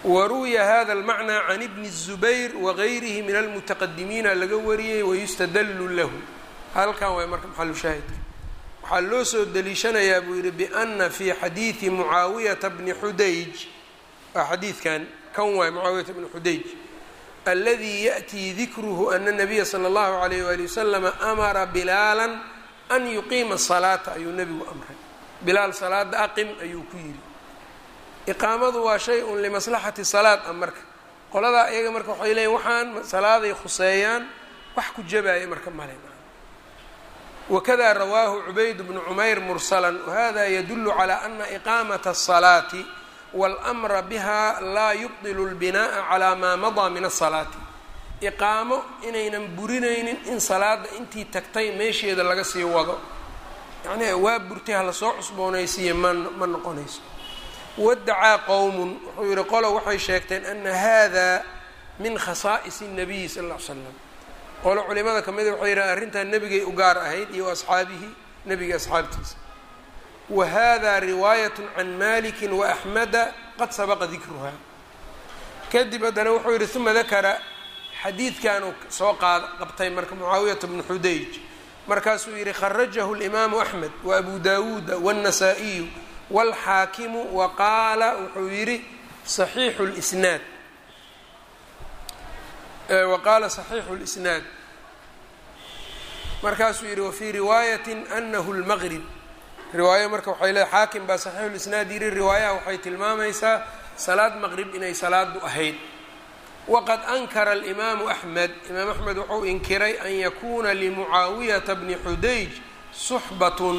waruwiya hada اlmacnaa can ibni الzubayr wagayrihi min almutaqadimiina laga wariyey wayustadallu lahu halkan waay marka maxalu shaahidka waxaa loo soo deliishanayaa buu yihi biana fii xadiidi mucaawiyata bni xudayj waa xadiidkan kan waay mucaawiyata bni xudayj aladi yaأtii dikruhu ana الnabiya slى اllahu عalayh wali waslama amara bilaala an yuqiima salaata ayuu nebigu amray bilaal salaada aqim ayuu ku yidhi iqaamadu waa shay un limaslaxati salaad a marka qoladaa iyaga marka waxay leeyiin waxaan salaaday khuseeyaan wax ku jabaya marka male wakada rawaahu cubayd bnu cumayr mursalan wahada yadulu calى ana iqaamata الsalaati wاlmra biha laa yubdilu اlbinaءa calى maa madaa min الsalaati iqaamo inaynan burinaynin in salaada intii tagtay meesheeda laga sii wado yacni waa burtay hala soo cusboonaysiiya ma ma noqonayso wadacaa qowmun wuxuu yihi qolo waxay sheegteen ana hada min khasaa'is الnabiyi sal ll ly slam qolo culimada kamida waxay yidhahen arrintan nebigay u gaar ahayd iyo asxaabihi nebiga asxaabtiisa wa hada riwaayat can maliki waaxmeda qad sabaqa dikruha kadib haddana wuxuu yihi uma dakara xadiidkan uu soo qaad qabtay marka mucaawiyata bnu xudayj markaasuu yihi kharajahu اlimaamu axmed waabu dawuuda wالnasaa-iyu wاlxaakimu waqaala wuxuu yihi صaxiixu اlisnaad waqaala صaxiixu اlisnaad markaasuu yihi wafii riwaayati anahu اlmaqrib riwaayo marka waxay leeay xaakim baa صaxiixu اlisnaad yihi riwaayaha waxay tilmaamaysaa salaad maqrib inay salaadu ahayd waqad ankara alimaamu axmed imaam axmed wuxuu inkiray an yakuuna limucaawiyata bni xudayj suxbatun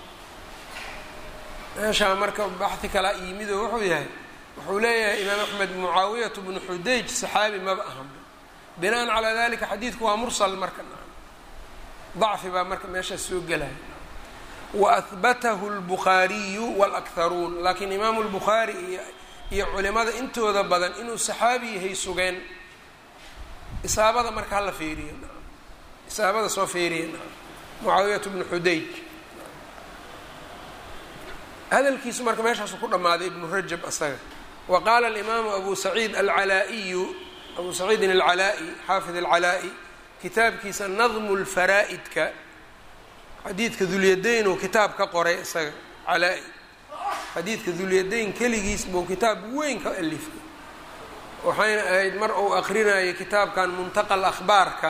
meeshaa marka baxi kalaa yimido wuxuu yahay wuxuu leeyahay imaam axmed mucaawiyatu bnu xudayj saxaabi maba ahan binaan calaa dalika xadiidku waa mursal marka dacfi baa marka meeshaas soo gelaya waahbatahu lbukhaariyu walakharuun laakiin imaamu lbukhaari iyo iyo culimada intooda badan inuu saxaabi yahay sugeen isaabada marka hala feeriyo isaabada soo feeriya mucaawiyatu bnu xudayj hadalkiisu marka meeshaasu ku dhammaaday ibnu rajab asaga wa qaala alimaamu abu saciid alcalaa-iyu abu saciidin alcalaa-i xaafid alcalaa-i kitaabkiisa nadmu lfaraa'idka xadiidka dulyadayn uu kitaab ka qoray isaga calaa-i xadiidka dulyadayn keligiis buu kitaab weyn ka alifay waxayna ahayd mar uu akrinayay kitaabkan muntaqa akhbaarka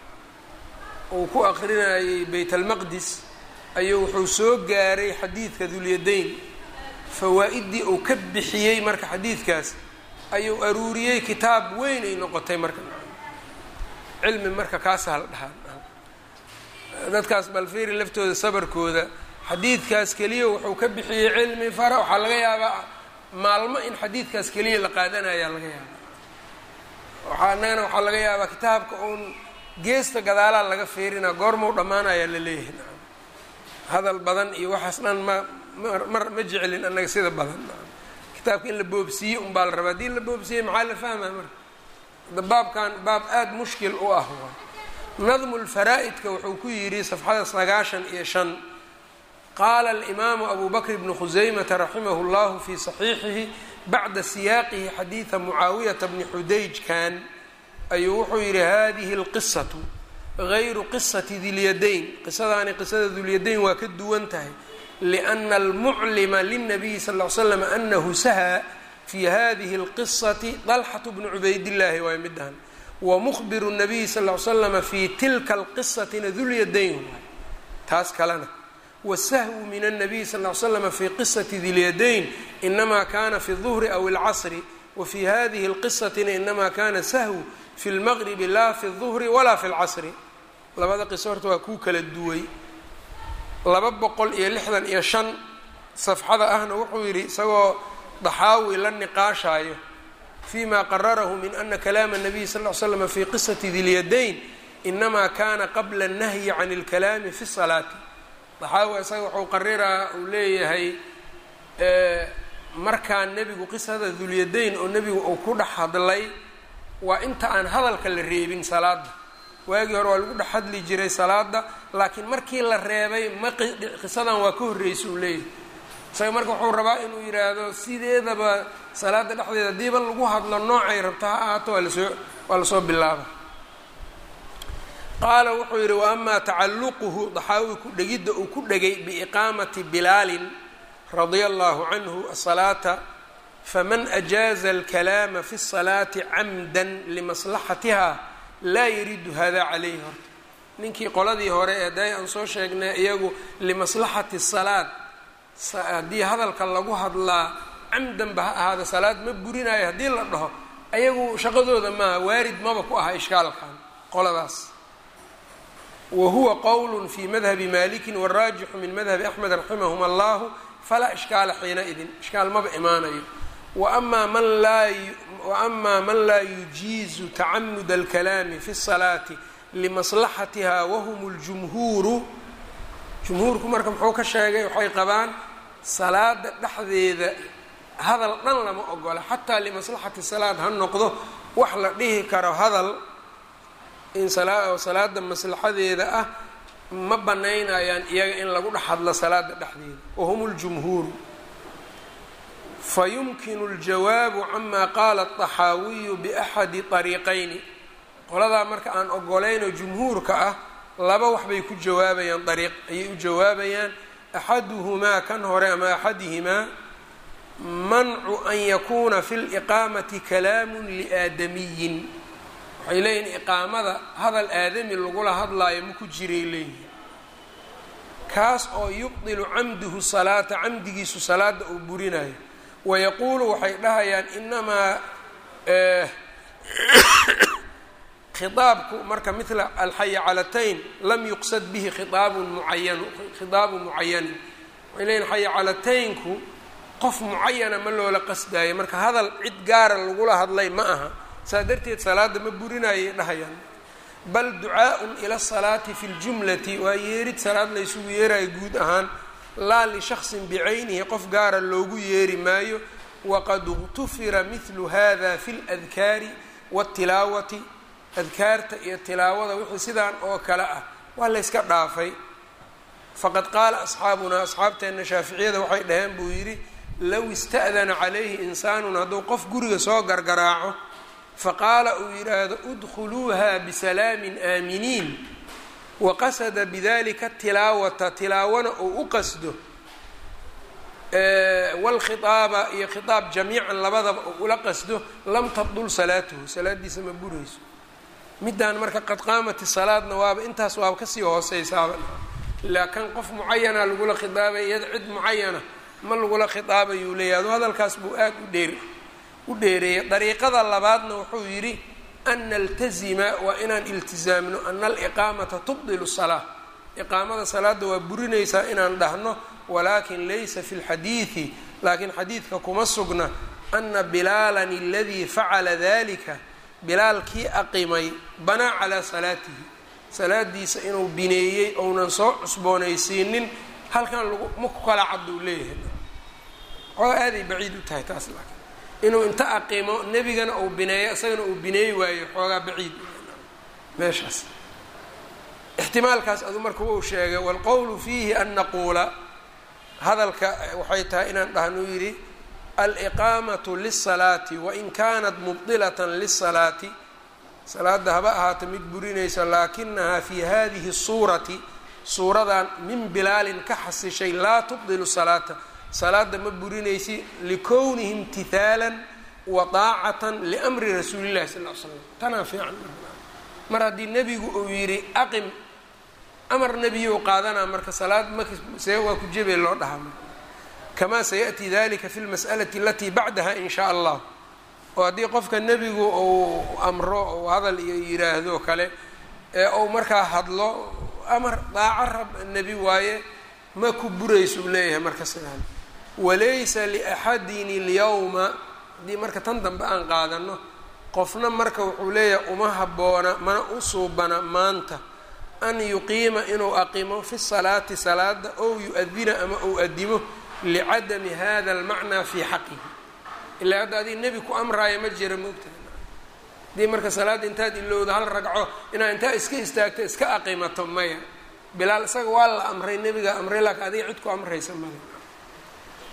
uu ku akrinayay bayt almaqdis ayuu wuxuu soo gaaray xadiidka dulyadayn fawaa-iddii uu ka bixiyey marka xadiidkaas ayuu aruuriyey kitaab weyn ay noqotay marka cilmi marka kaasa la dhahaa dadkaas balfeeri laftooda sabarkooda xadiidkaas keliya wuxuu ka bixiyey cilmi fara waxaa laga yaabaa maalmo in xadiidkaas keliya la qaadanayaa laga yaabaa waxaa annagana waxaa laga yaabaa kitaabka uun geesta gadaalaa laga feerinaa goormau dhammaanayaa la leeyahay nacam hadal badan iyo waxaas dhan ma mar ma jeclin annaga sida badan kitaabka in la boobsiiye unbaa la rabaa haddii la boobsiiyey maxaa la fahmaa marka hadda baabkan baab aada mushkil u ah waa nadmu lfaraa'idka wuxuu ku yidhi safxada sagaashan iyo shan qaala alimaamu abu bakr bnu khuseymata raximahu llahu fii saxiixihi bacda siyaaqihi xadiida mucaawiyata bni xudayj kan ayuu wuxuu yidhi hadihi اlqisatu gayru qisati dilyadayn qisadaani qisada dulyadayn waa ka duwan tahay liأna almuclima lلnabiyi sal ly slam anahu saha fi hadihi اlqisati dalxatu bnu cubaydillaahi waay midhan wamukhbiru الnabiyi sal ly slama fi tilka اlqisatina dulyadayn waay taas kalena wsahwu min الnabiy sal ly slama fi qisati dilyadayn inama kana fi الظuhri aw اlcasri wafi hadihi اlqisatina inama kana sahwu fi اlmaqribi la fi الظuhri walaa fi اlcasri labada qiso horta waa kuu kala duway laba boqol iyo lixdan iyo shan safxada ahna wuxuu yidhi isagoo daxaawi la niqaashaayo fima qararahu min ana kalaama الnabiy sal ly slama fi qisati dilyadayn inama kana qabla الnahyi can اlkalaami fi الsalaati daxaawi isaga wuxuu qariraa uu leeyahay markaan nebigu qisada dulyadayn oo nebigu uu ku dhex hadlay waa inta aan hadalka la reebin salaada waagii hore waa lagu dhex hadli jiray salaada laakiin markii la reebay ma qisadan waa ka horreysa uu leeyahay isaga marka wuxuu rabaa inuu yidhaahdo sideedaba salaada dhexdeeda haddiiba lagu hadlo noocay rabta ha ahaato waa lasoo waa lasoo bilaaba qaala wuxuu yidhi wa amaa tacalluquhu daxaawi ku dhegidda uu ku dhegay biiqaamati bilaalin radia allahu canhu asalaata faman ajaaza alkalaama fi الsalaati camda limaslaxatiha laa yaridu hada calayhi horta ninkii qoladii hore ee day aan soo sheegnay iyagu limaslaxati salaad haddii hadalka lagu hadlaa camdan ba ha ahaada salaad ma burinayo haddii la dhaho ayagu shaqadooda maaha waarid maba ku aha ishkaalkan qoladaas wa huwa qowl fi madhabi maliki waraajixu min madhabi axmed raximahum allahu falaa ishkaala xiinaidin ishkaal maba imaanayo waama man laa waama man laa yujiizu tacamud alkalaami fi الsalaati limaslaxatiha wahum اljumhuuru jumhuurku marka muxuu ka sheegay waxay qabaan salaada dhexdeeda hadal dhan lama ogola xataa limaslaxati salaad ha noqdo wax la dhihi karo hadal in salaada maslaxadeeda ah ma banaynayaan iyaga in lagu dhex hadlo salaada dhexdeeda wahum اljumhuuru fayumkinu اljawaabu cama qaala الطaxaawiyu baxadi طariiqayni qoladaa marka aan ogolaynoo jumhuurka ah laba wax bay ku jawaabayaan dariiq ayay u jawaabayaan axaduhumaa kan hore ama axadihimaa mancu an yakuuna fi liqaamati kalaamu liaadamiyin waxay leeyihin iqaamada hadal aadami lagula hadlaayo ma ku jiray leeyihin kaas oo yubdilu camduhu salaata camdigiisu salaada uu burinayo wayaquulu waxay dhahayaan inamaa khiaabku marka mila alxayacalatayn lam yuqsad bihi khiaabun muayan khitaabu mucayanin waxay leeyihin xayacalataynku qof mucayana ma loola qasdaayo marka hadal cid gaara lagula hadlay ma aha saa darteed salaada ma burinayay dhahayaan bal ducaaءun ila الsalaati fi اljumlati waa yeerid salaad laysugu yeerayo guud ahaan laa lishaksin bicaynihi qof gaara loogu yeeri maayo waqad اgtufira mihlu hada fi اladkaari wاtilaawati adkaarta iyo tilaawada wixii sidaan oo kale ah waa layska dhaafay faqad qaala asxaabunaa asxaabteenna shaaficiyada waxay dhaheen buu yidhi low ista'dana calayhi insaanun hadduu qof guriga soo gargaraaco faqaala uu yidhaahdo udkhuluuha bisalaamin aaminiin waqasada bidalika tilaawata tilaawona uu u qasdo wlkhiaaba iyo khitaab jamiican labadaba uu ula qasdo lam tabdul salaatuhu salaadiisa ma burayso midaan marka qad qaamati salaadna waaba intaas waaba kasii hooseysaaba ilaa kan qof mucayana lagula khiaabay iyada cid mucayana ma lagula khitaabayuu leeyahy adu hadalkaas buu aad u dheer u dheereeyay dariiqada labaadna wuxuu yidhi an naltazima waa inaan iltizaamno ana aliqaamata tubdilu salaa iqaamada salaada waa burinaysaa inaan dhahno walakin laysa fi lxadiidi laakiin xadiidka kuma sugna ana bilaalan aladii facala dalika bilaal kii aqimay banaa calaa salaatihi salaadiisa inuu bineeyey ounan soo cusboonaysiinin halkan lagu ma ku kala cad uu leeyahay xooga aaday baciid u tahay taas laakiin inuu inta aqimo nebigana uu bineeyo isagana uu bineey waayo xoogaa baciid meeshaas ixtimaalkaas adu marka wuu sheegay waalqowlu fiihi an naquula hadalka waxay tahay inaan dhahnuu yidhi aliqaamatu lisalaati wain kanat mubdilatan lisalaati salaada haba ahaata mid burinaysa laakinahaa fi hadihi suurati suuradan min bilaalin ka xasishay laa tubdilu salaata salaada ma burinaysi likownihi imtihaalan wa daacatan liamri rasuuli llahi sal l slam tanaa fiican mar haddii nebigu uu yidhi aqim amar nebiyu qaadanaa marka salaad see waa ku jebe loo dhahaa marka kamaa sayaأti dalika fi lmas'alati alatii bacdaha in shaa allah oo haddii qofka nebigu uu amro ou hadal iyo yiraahdo kale ee ou markaa hadlo amar daaco rab nebi waaye ma ku burayso uu leeyahay marka sidaan walaysa liaxadin اlyawma haddii marka tan dambe aan qaadano qofna marka wuxuu leeyahay uma habboona mana u suubana maanta an yuqiima inuu aqimo fi salaati salaada ow yu-adina ama ou adimo licadami hada almacnaa fii xaqihi ilaa hadda adig nebi ku amraaya ma jira moogtahay haddii marka salaadda intaad ilowda hal ragco inaad intaa iska istaagto iska aqimato maya bilaal isaga waa la amray nebiga amray laakiin adiga cid ku amraysa male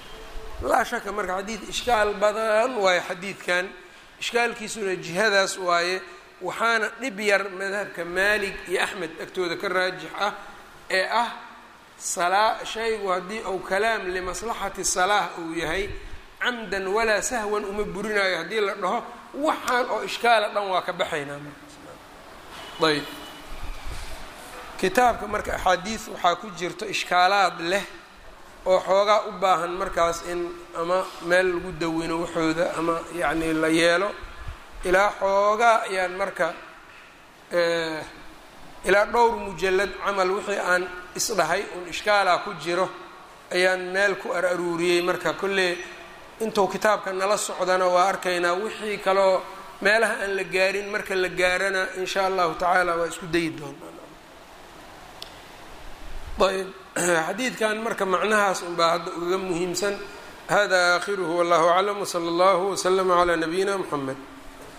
laa shaka marka xadiid ishkaal badan waaye xadiidkan ishkaalkiisuna jihadaas waaye waxaana dhib yar madhabka maalig iyo axmed agtooda ka raajix ah ee ah salaa shaygu haddii uu kalaam limaslaxati salaah uu yahay camdan walaa sahwan uma burinayo haddii la dhaho waxaan oo ishkaala dhan waa ka baxaynaa markaas ayb kitaabka marka axaadiis waxaa ku jirto ishkaalaad leh oo xoogaa u baahan markaas in ama meel lagu dawino waxooda ama yacni la yeelo ilaa xoogaa ayaan marka ilaa dhowr mujallad camal wixii aan isdhahay un ishkaalaa ku jiro ayaan meel ku ar aruuriyey marka kolle intuu kitaabka nala socdana waa arkaynaa wixii kaloo meelaha aan la gaarin marka la gaarana in sha allahu tacaala waa isku dayi doonaa ayb xadiidkan marka macnahaas unbaa hadda ugaga muhiimsan hada aakhiruhu wallahu aclam wsala allahu wslama calaa nabiyina mxamed